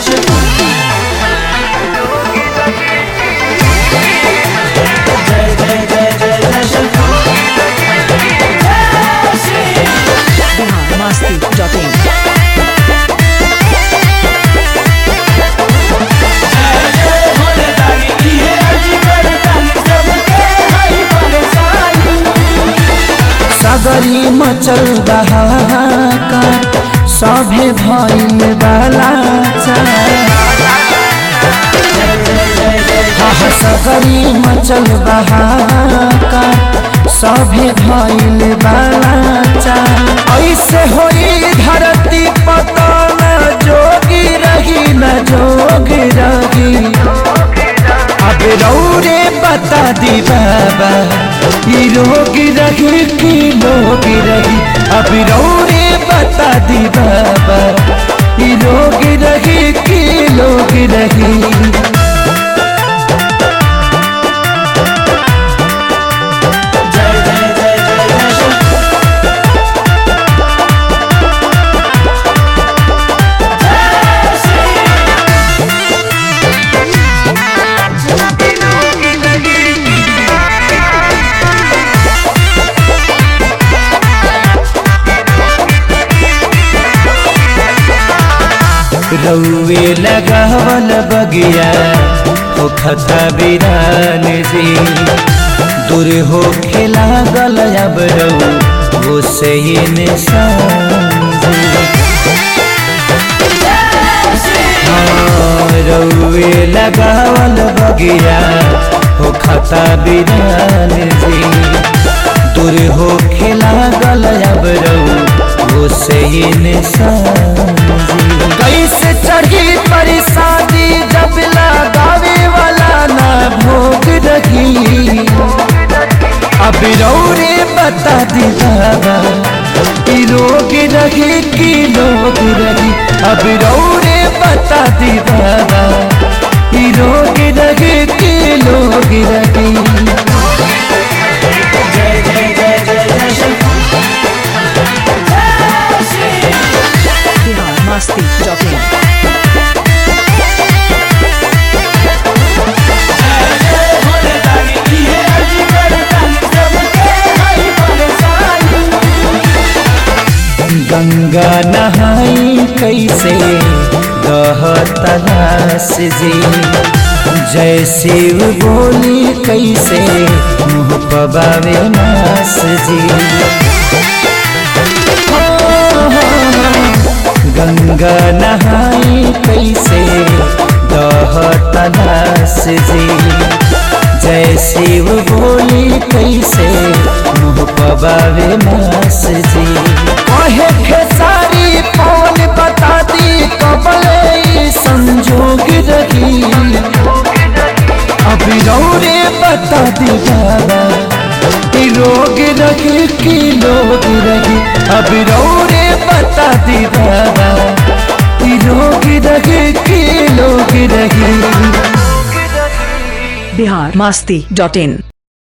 biharmasti.in सगरी मचल बहाकार सभे भइल बाला सगरी मचल बहाकार सभे भइल बाला ऐसे होई धरती पतन जोगी रही न जोग रही अब रौरे बता दी बाबा ई रोग रही कि लोग रही अब रौरे बता दी बाबा ई रोग रही कि लोग रही रउए लगावल बगिया हो खता बिरान जी दूर हो खेला गल अब रऊ वो से रउए लगावल बगिया हो खता बिरान जी दूर हो खेला गल अब रऊ वो से कैसे चढ़ी परेशानी जब लगावे वाला ना भोग रही अब रौरे बता दी बाबा ई रोग रही कि लोग रही अब रौरे बता दी बाबा ई रोग रही कि लोग रही biharmasti.in गंगा नहाई कैसे गहतलास जी जय शिव बोली कैसे मुँह पबावे नास जी हो, हो, गंगा नहाई कैसे गहतलास जी जय शिव बोली कैसे मुँह पबावे नास जी कहे खेसारी पवन बता दी कबल ई संजोग रही अभी रौरे बता दी बाबा ई रोग रही कि लोग रही अभी रौरे बता दी बाबा ई रोग रही कि लोग रही biharmasti.in